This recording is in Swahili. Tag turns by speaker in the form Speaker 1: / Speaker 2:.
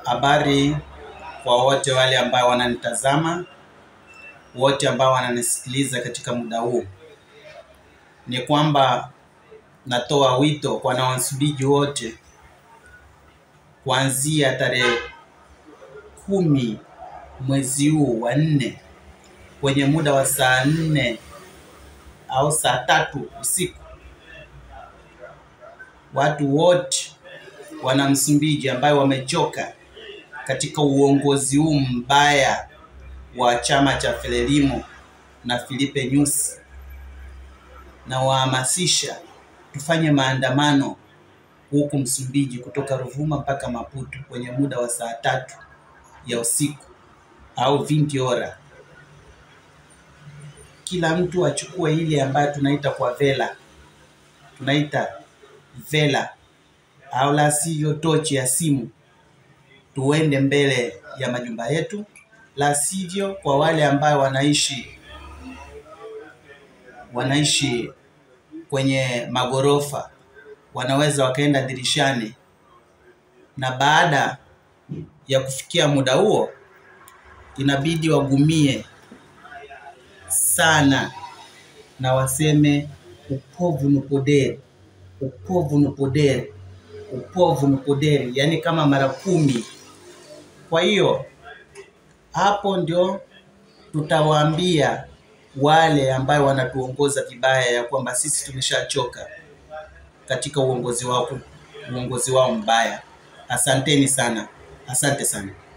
Speaker 1: Habari kwa wote wale ambao wananitazama, wote ambao wananisikiliza katika muda huu, ni kwamba natoa wito kwa wanamsumbiji wote kuanzia tarehe kumi mwezi huu wa nne kwenye muda wa saa nne au saa tatu usiku, watu wote wana Msumbiji ambayo wamechoka katika uongozi huu mbaya wa chama cha Frelimo na Filipe Nyusi, na wahamasisha tufanye maandamano huku Msumbiji kutoka Ruvuma mpaka Maputo kwenye muda wa saa tatu ya usiku au 20 hora. Kila mtu achukue ile ambayo tunaita kwa vela, tunaita vela au la sivyo tochi ya simu, tuende mbele ya majumba yetu, la sivyo kwa wale ambao wanaishi wanaishi kwenye magorofa wanaweza wakaenda dirishani, na baada ya kufikia muda huo inabidi wagumie sana na waseme upovu ni podere, upovu ni podere, upovu ni podere, yaani kama mara kumi. Kwa hiyo hapo ndio tutawaambia wale ambayo wanatuongoza vibaya ya kwamba sisi tumeshachoka katika uongozi wao, uongozi wao mbaya. Asanteni sana, asante sana.